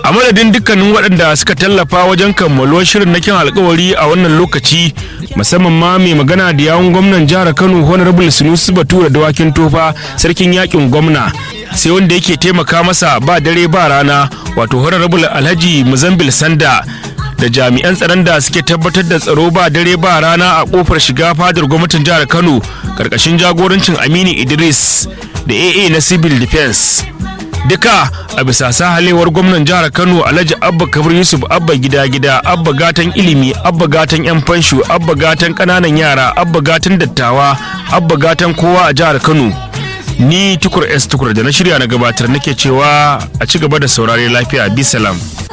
a madadin dukkanin waɗanda suka tallafa wajen kammaluwar shirin na kyan alkawari a wannan lokaci musamman ma mai magana da yawun gwamnan jihar kano honorable sunusi batura dawakin tofa sarkin yakin gwamna sai wanda yake taimaka masa ba dare ba rana wato honorable alhaji muzambil sanda da jami'an tsaron da suke tabbatar da tsaro ba dare ba rana a kofar shiga fadar gwamnatin jihar kano karkashin jagorancin aminu idris da aa na civil defense duka a bisa sahalewar gwamnan jihar kano alhaji abba kabir yusuf abba gida gida abba gatan ilimi abba gatan yan fansho abba gatan kananan yara abba gatan dattawa abba gatan kowa a jihar kano ni tukur s tukur da na shirya na gabatar nake cewa a ci gaba da saurare lafiya bisalam